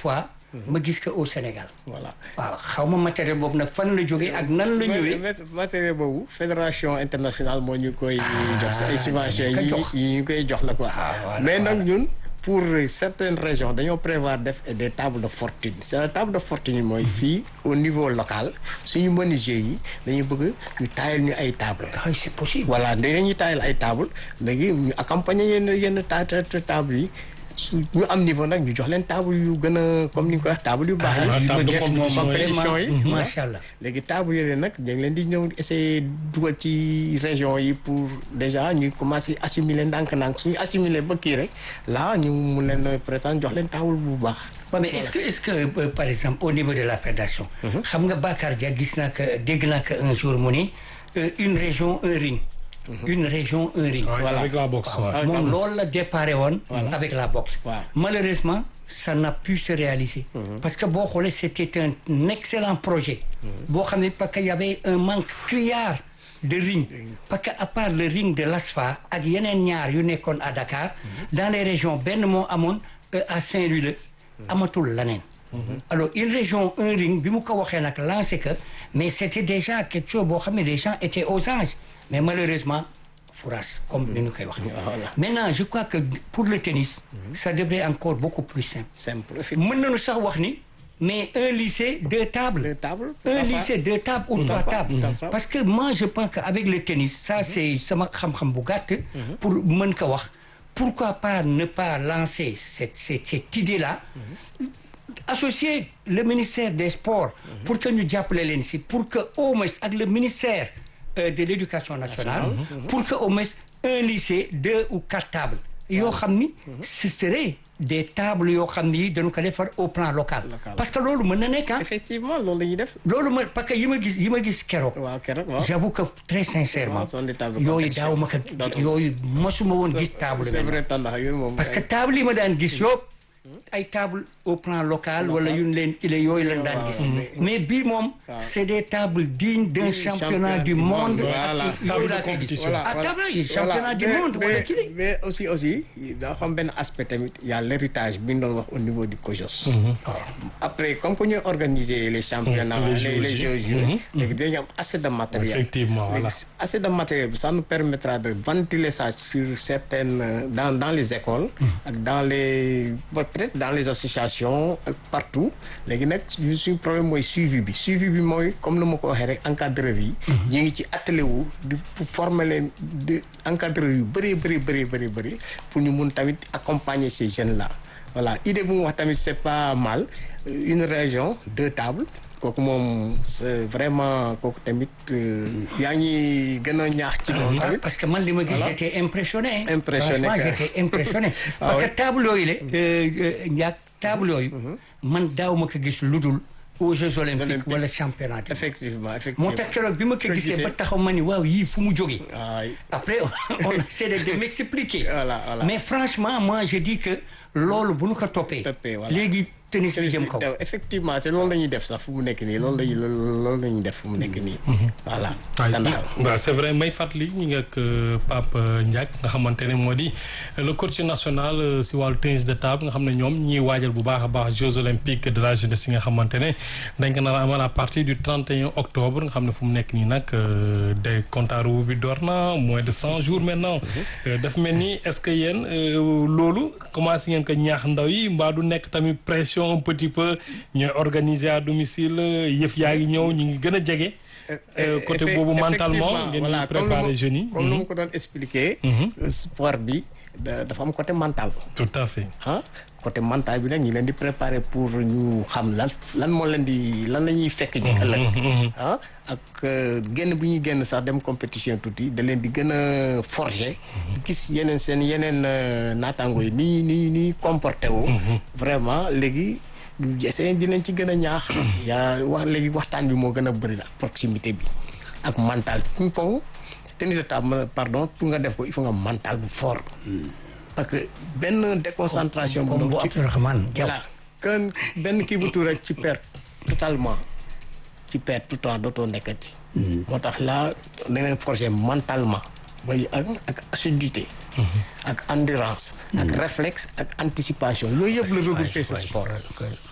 fois ma gis ko au Sénégal voilà waaw xaw ma matériel boobu nag fan la jógee ak nan la ñëwee matériel boobu fédération internationale moo ñu koy jox ay subventions ko yi jox. yi ñu koy jox la quoi voilà, mais nag ñun pour certaines régions dañoo prévoir def des tables de fortune c'est la table de fortune yi mooy fii au niveau local suñu menuisier yi dañuy bëgg ñu taayal ñu ay table ah c'est possible voilà dañuy taayal ay table léegi ñu accompagner yenn yenn ta ta ta table yi su ñu am niveau nag ñu jox leen table yu gën a comme ni nga ko wax table yu baax Ah, yi table de Yes, compétition yi. compétition yi Mhm. voilà. Macha Allah. léegi table yooyu nag dañ leen di ñëw essayer dugal ci région yi pour déjà ñu commencer assimiler ndànk-ndànk suñu assimiler ba kii rek là ñu mun leen prétendre jox leen table bu baax Ouais, mais est-ce que est-ce que euh, par exemple au niveau de la fédération xam nga Bakar Dia gis naa que dégg naa que un jour mu ni euh, une région un ring une région un ring Ouais, Voilà. avec la boxe ouais. Avec la moom boxe. loolu la déparé woon avec la boxe Waaw. malheureusement ça n'a pu se réaliser parce que boo xoolee c'était un excellent projet boo xam ne parce que y avait un manque criard de ring parce que à part le ring de l'ASFA ak yeneen ñaar yu nekkoon à Dakar dans les régions benn moo amoon euh, à Saint-Louis la amatul leneen alors une région un ring bi mu ko waxee nag lancé que mais c'était déjà quelque chose boo xam ne les gens étaient aux anges mais malheureusement fouras comme ni ñu koy wax maintenant je crois que pour le tennis ça devrait encore beaucoup plus simple simple mën nañu sax wax ni mais un lycée deux tables Deux tables, un pourquoi lycée deux tables ou trois tables Pourquoi pas. parce que moi je pense que avec le tennis ça c'est sama xam-xam bu gàtt pour mën ko wax pourquoi pas ne pas lancer cette cette cette idée là associer le ministère des sports pour que ñu jàppale leen si pour que au moins ak le ministère euh, de l'éducation nationale pour que au moins un lycée deux ou quatre tables yoo xam ni ce serait des tables yoo xam ni dañu ko defar au plan local Local. parce que loolu mën na nekk ah effectivement loolu la ñuy def loolu ma parce que yi ma gis yi ma gis keroog waaw keroog waaw j'avoue que très sincèrement Waaw, sont des tables de yooyu compétition. daaw ma ko Dootul. yooyu mosuma woon gis table c'est mel vrai tàndax yooyu moom parce que table yi ma daan gis yëpp ay table au plan local wala yu ñu leen kile yooyu lañ daan gis mais bii moom c'est des tables dignes d'un championnat du monde Voilà. ak yooyu laa koy gis Voilà, ah voilà. table yi championnat Voilà. du Mais- monde wala mais- kile mais aussi aussi dafa am benn aspect tamit y a l'héritage bi ñu doon wax au niveau du COJOS après comme que ñooy organiser les championnats Les les les Jeux, jeux jeux léegi dañu am assez de matériel Effectivement, voilà. Léegi assez de matériel bi ça nous permettra de ventiler ça sur certaines euh, dans dans les écoles ak dans les bon, peut-être dans les associations ak partout léegi nag ñu suñu problème mooy suivi bi suivi bi mooy comme nu ma ko waxee rek encadreur yi ñu ngi ci atelier wu di pour former leen di encadreur yu bëree bëri bëri bëri bëri pour ñu mun tamit accompagner ces jeunes là voilà idée bu mu wax tamit c'est pas mal une région deux tables kooku moom c'est vraiment kooku tamit euh, yaa ngi gën a ñaax ci loolu Ah, tamit parce que man li ma gis Voilà. j'étais impressionné Impressionné, franchement quoi. j'étais impressionné Ah parce ouais. que table yooyu la njaag table yooyu man daaw ma ko gis lu dul aux Jeux olympiques Olympiques. wala championnat du monde. effectivement effectivement moo tax keroog bi ma ko Ko gisee gisee. ba taxaw ma ni waaw yii fu mu jógee waay après on essaie de de m'expliquer Voilà, voilà. mais franchement moi je dis que loolu bu nu ko toppee Toppee, voilà. léegi tennis bi jëm kaw Tew- effectivement te loolu la ñuy def sax fu mu nekk nii loolu la ñuy loolu la ñuy def fu mu nekk nii voilà waaye Tandaaw. waaw c'est vrai may fàttali ñu ngi ak euh, Pape Ndiack nga xamante ne moo di euh, le coach national euh, si wàllu tennis de table nga xam ne ñoom ñi waajal bu baax a baax Jeux olympiques de la jeunesse yi nga xamante ne dañ ko nar a amal à partir du 31 octobre nga xam ne fu mu nekk nii nag euh, day compte à rebours bi door na moins de 100 jours maintenant Euh, daf mel ni est-ce que yéen euh, loolu commencé ngeen ko ñaax ndaw yi mbaa du nekk tamit pression un petit peu ñooy organiser à domicile yëf yaa ngi ñëw ñu ngi gën a jege Euh, côté Effe- boobu mentalement effectivement, ngeen voilà, di comme préparer nu ma- jeunes yi. comme nu ma ko doon expliquer euh, sport bi da- dafa am côté mental tout à fait. ah côté mental bi nag ñu leen di préparer pour ñu xam lan lan moo leen di lan la ñuy fekk ji ëllëg ah ak euh, génn bu ñuy génn sax dem compétition tuuti da leen di gën a forger gis yeneen seen yeneen euh, naataango yi ni ni ni comporté wu vraiment léegi ñu essayer di leen ci gën a ñaax yaa wax léegi waxtaan bi moo gën a bëri la proximité bi ak mental ping pong tennis de table pardon pour nga def ko il faut nga mental bu fort parce que benn déconcentration comme bu ndaw ci- Abdourahmane Diaw voilà kan benn kii bu tuur rek ci perte totalement ci perte tout le temps dootoo nekkati moo tax là da ngeen forger mentalement bay ak ak assiduité ak endurance ak réflexe ak anticipation yooyu yëpp la regroupé ce sport